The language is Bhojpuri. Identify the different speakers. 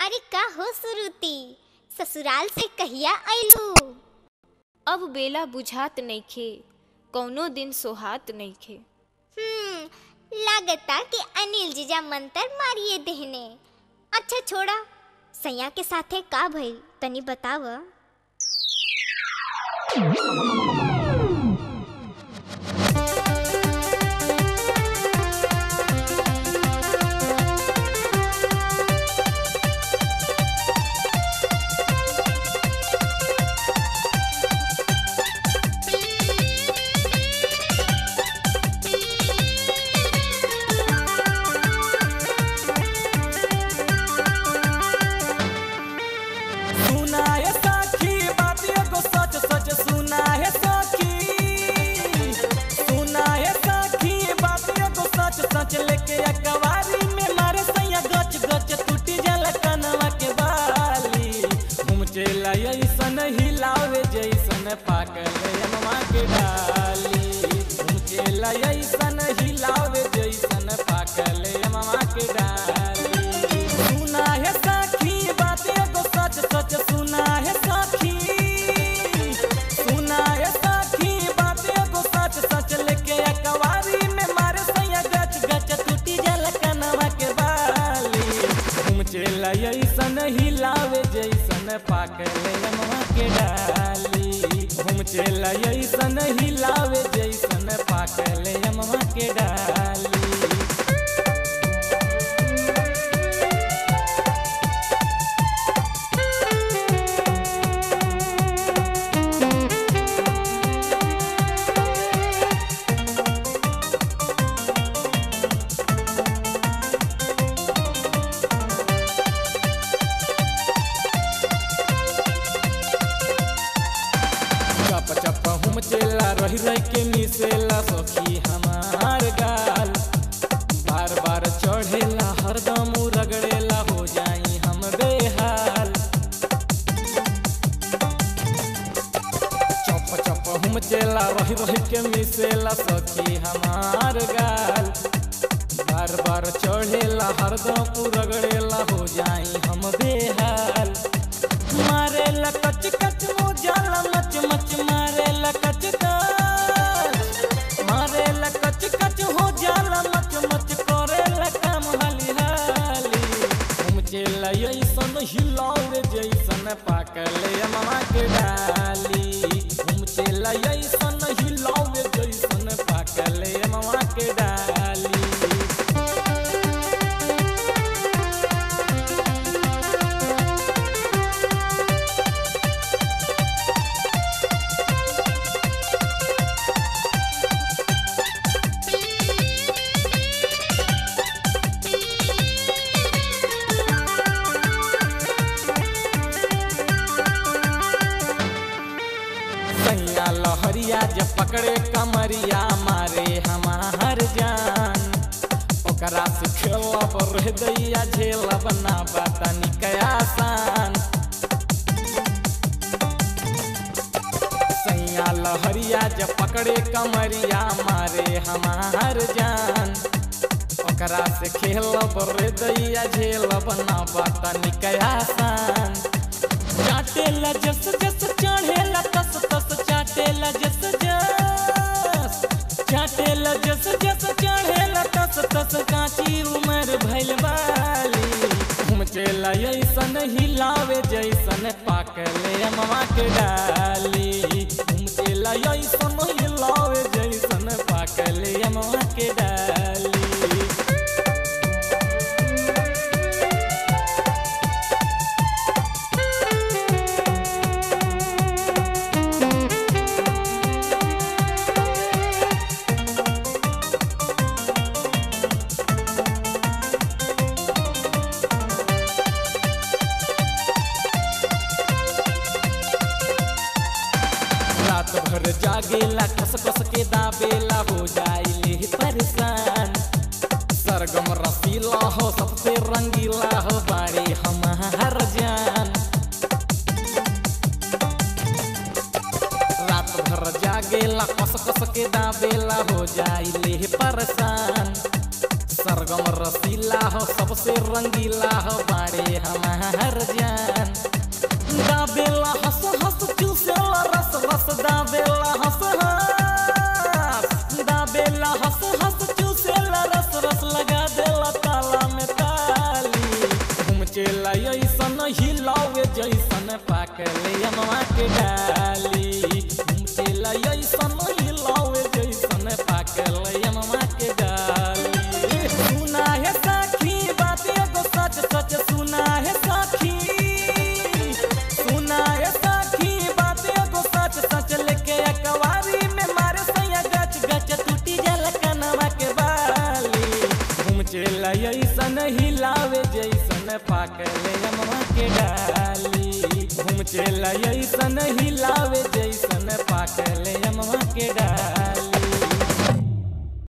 Speaker 1: अरे का हो सुरुती ससुराल से कहिया आइलू
Speaker 2: अब बेला बुझात नइखे कौनो दिन सोहात नइखे
Speaker 1: हम्म लागता कि अनिल जीजा मंतर मारिए देहने अच्छा छोड़ा सैया के साथे का भइल तनी बताव
Speaker 3: सुना है सखी बात एगो सच सच सुना है सखी सुना है सखी बात एगो सच सच लेके अकवारी में मारे सैया गच गच टूटी जल कनवा के बाली घूम चला ऐसन हिलावे जैसन पाकल अमवा के डाली घूम चला ऐसन हिलावे जैसन पाकल अमवा के डाली सुना है सखी बात एगो सच सच सुना है सखी सुना है सखी बात एगो सच सच लेके अकवारी में मारे सैया गच गच टूटी जल कनवा के बाली घूम चला ऐसन हिलावे जैसन पाकल अमवा के डाली घूम चला ऐसन हिलावे जैसन पाकल अमवा के डाली चप चप हम चेला रही रही के मिसेला सखी हमार गाल बार बार चढ़ेला हरदम उ रगड़ेला हो जाई हम बेहाल चप चप हम चेला रही रही के मिसेला सखी हमार गाल बार बार चढ़ेला हरदम उ रगड़ेला हो जाई हम बेहाल मारे कच कच मोजाला मच मच मारे कच कच मारे कच कच हो जाला मच मच करे काम हाली हाली हम चला ऐसन हिलावे जैसन पाकल मामा के डाली हम चला ऐसन हिलावे जैसन पाकल मामा के डाली सैया लहरिया जब पकड़े कमरिया मारे हमार जान ओकरा से खेलब रह दैया झेलब ना बता निकयासान सैया लहरिया जब पकड़े कमरिया मारे हमार जान ओकरा से खेलब रे दैया झेलब ना बता निकयासान चाटेला जस जस चढ़ेला तस तस चाटेला जस जस चाटेला जस जस चढ़ेला तस तस काची उमर भइल बाली घूम चला ऐसन हिलावे जैसन पाकले अमवा के डाली घूम चला ऐसन हिलावे जैसन पाकले अमवा के डाली रात भर जागेला कस कस के दाबेला हो जाइले परेशान सरगम रसीला हो सबसे रंगीला हो बाड़े हमार जान रात भर जागेला कस कस के दाबेला हो जाइले परेशान सरगम रसीला हो सबसे रंगीला हो बाड़े हमार जान दाबेला हंस हंस चूसेला रस रस दाबेला हंस हंस दाबेला हंस हंस चूसेला रस रस लगा देला ताला में ताली घूम चला ऐसन हिलावे जैसन पाकले अमवा के डाली घूम चला ऐसन हिलावे जैसन पाकले अमवा के डाली सुना है साखी बात एगो सच सच सुना है साखी सुना है साखी बात एगो सच सच लेके अकवारी में मारे सैया गच गच टूटी जल कनवा के बाली घूम चला ऐसन हिलावे जैसन पाकले अमवा के डाली घूम चला ऐसन हिलावे जैसन पाकले अमवा के डाली